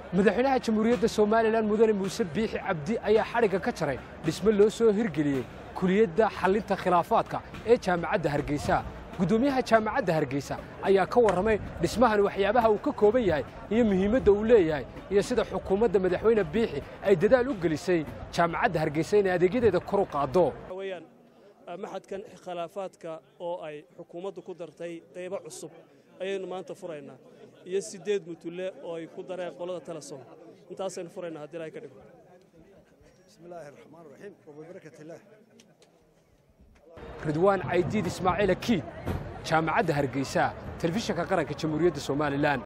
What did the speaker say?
madaxweynaha jamhuuriyadda somalilan mudane muuse biixi cabdi ayaa xadhigga ka jaray dhisme loo soo hirgeliyey kuliyadda xallinta khilaafaadka ee jaamacadda hargeysa guddoomiyaha jaamacadda hargeysa ayaa ka warramay dhismahan waxyaabaha uu ka kooban yahay iyo muhiimadda uu leeyahay iyo sida xukuumadda madaxweyne biixi ay dadaal u gelisay jaamacadda hargeysa inay adeegyadeeda kor u qaaddo weyaan maxadkan khilaafaadka oo ay xukuumaddu ku dartay qaybo cusub ayaynu maanta furaynaa iyo siddeed mutulle oo ay ku dareen qolada telesom intaasaynu furaynaa haddii ilahay ka dhigo بسم الله الرحمن الرحيم وببركة الله ridwaan caydiid ismaaciil akiid jaamacadda hargeysa telefishinka qaranka jamhuuriyadda somalilan